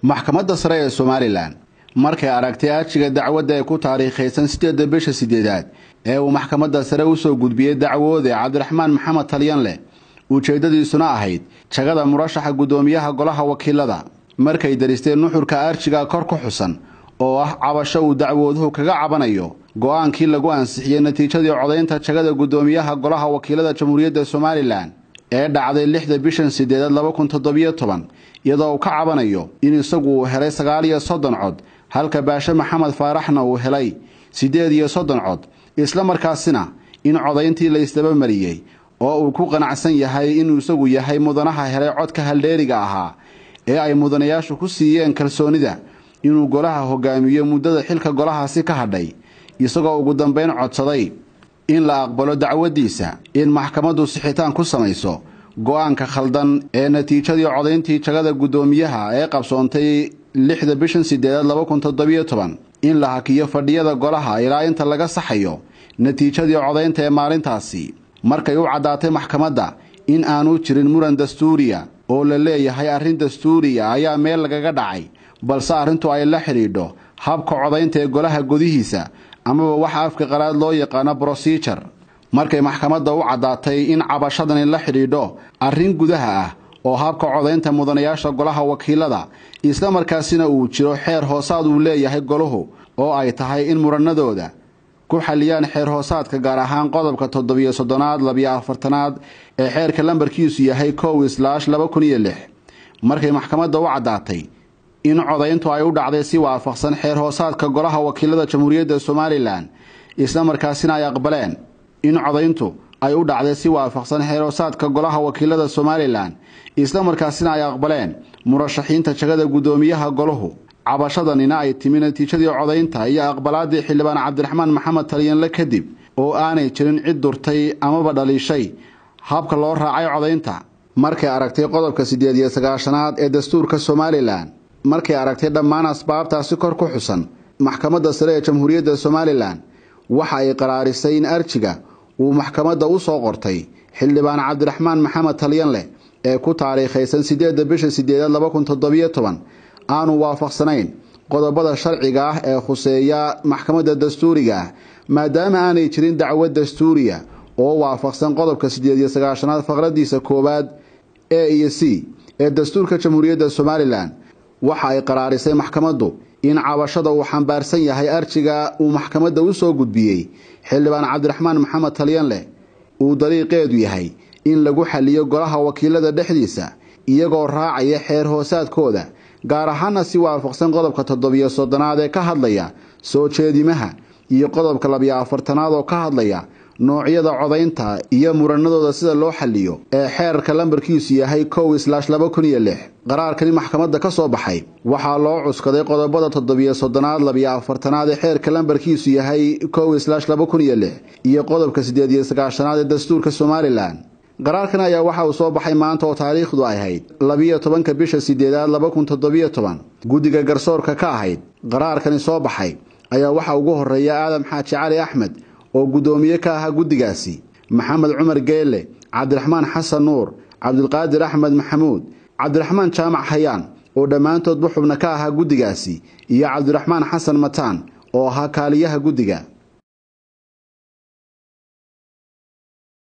maxkamadda sare ee somalilan markay aragtay arjiga dacwadda ee ku taariikhaysan sideedda bisha sideedaad ee uu maxkamadda sare usoo gudbiyey dacwoode cabdiraxmaan maxamed talyanleh ujeeddadiisuna ahayd jagada murashaxa guddoomiyaha golaha wakiilada markay daristeen nuxurka arjiga kor ku xusan oo ah cabasho uu dacwooduhu kaga cabanayo go-aankii lagu ansixiyey natiijadii codaynta jagada guddoomiyaha golaha wakiilada jamhuuriyadda somalilan ee dhacday lixda bishan sideedaad laba kun toddobiyo toban iyadoo uu ka cabanayo in isagu uu helay sagaal iyo soddon cod halka baashe maxamed faaraxna uu helay siddeed iyo soddon cod isla markaasina in codayntii la isdabamariyey oo uu ku qanacsan yahay inuu isagu yahay mudanaha helay codka haldheeriga ahaa ee ay mudanayaashu ku siiyeen kalsoonida inuu golaha hogaamiyo muddada xilka golahaasi ka hadhay isagoo ugu dambayn codsaday in la aqbalo dacwaddiisa in maxkamaddu sixitaan ku samayso go-aanka khaldan ee natiijadii codayntii jagada guddoomiyaha ee qabsoontay lixda bishan sideedaad laba kun toddobiyo toban in la hakiyo fadhiyada golaha ilaa inta laga saxayo natiijadii codaynta ee maalintaasi markay u caddaatay maxkamadda in aanu jirin muran dastuuriya oo la leeyahay arrin dastuuriya ayaa meel lagaga dhacay balse arrintu ay la xidhiidho habka codaynta ee golaha godihiisa amaba waxa afka qalaad loo yaqaano brosijer markay maxkamadda u caddaatay in cabashadani la xidhiidho arrin gudaha ah oo habka codaynta mudanayaasha golaha wakiilada isla markaasina uu jiro xeer hoosaad uu leeyahay golahu oo ay tahay in muranadooda ku xaliyaan xeer hoosaadka gaar ahaan qodobka toddobiyo soddonaad labiyo afartanaad ee xeerka lambarkiisu yahay kow islaash laba kun iyo lix markay maxkamadda u caddaatay in codayntu ay u dhacday si waafaqsan xeer hoosaadka golaha wakiilada jamhuuriyadda somalilan isla markaasina ay aqbaleen in codayntu ay u dhacday si waafaqsan xeer hoosaadka golaha wakiilada somalilan isla markaasina ay aqbaleen murashaxiinta jagada guddoomiyaha golahu cabashadanina ay timi natiijadii codaynta iyo aqbalaadii xildhibaan cabdiraxmaan maxamed talyanle kadib oo aanay jirin cid durtay amaba dhaliishay habka loo raacay codaynta markay aragtay qodobka siddeed iyo sagaashanaad ee dastuurka somalilan markay aragtay dhammaan asbaabtaasi kor ku xusan maxkamadda sare ee jamhuuriyadda somalilan waxa ay qaraarisay in arjiga uu maxkamadda u soo qortay xildhibaan cabdiraxmaan maxamed talyanleh ee ku taariikhaysan sideedda bisha sideedaad laba kun toddobiyo toban aanu waafaqsanayn qodobada sharciga ah ee khuseeya maxkamadda dastuuriga ah maadaama aanay jirin dacwad dastuuriya oo waafaqsan qodobka siddeed iyo sagaashanaad faqradiisa koowaad e iyo c ee dastuurka jamhuuriyadda somalilan waxa ay qaraarisay maxkamaddu in cabashada uu xambaarsan yahay arjiga uu maxkamadda u soo gudbiyey xildhibaan cabdiraxmaan maxamed talyanleh uu dariiqeedu yahay in lagu xaliyo golaha wakiilada dhexdiisa iyagoo raacaya xeer hoosaadkooda gaar ahaana si waafaqsan qodobka toddobiyo soddonaad ee ka hadlaya soo jeedimaha iyo qodobka labiyo afartanaad oo ka hadlaya noocyada codaynta iyo muranadooda sida loo xaliyo ee xeerarka lambarkiisu yahay kow islaash laba kun iyo lix qaraarkani maxkamadda ka soo baxay waxaa loo cuskaday qodobada toddobiyo soddonaad labiyo afartanaad ee xeerka lambarkiisu yahay kow islaash laba kun iyo lix iyo qodobka siddeed iyo sagaashanaad ee dastuurka somalilan qaraarkan ayaa waxa uu soo baxay maanta oo taariikhdu ahayd labiyo tobanka bisha sideedaad laba kun toddobiyo toban guddiga garsoorka ka ahayd qaraarkani soo baxay ayaa waxaa ugu horeeya aadam xaaji cali axmed oo guddoomiye ka ahaa guddigaasi maxamed cumar geelle cabdiraxmaan xasan nuur cabdilqaadir axmed maxamuud cabdiraxmaan jaamac hayaan oo dhammaantoodba xubna ka ahaa guddigaasi iyo cabdiraxmaan xasan mataan oo ahaa kaaliyaha guddiga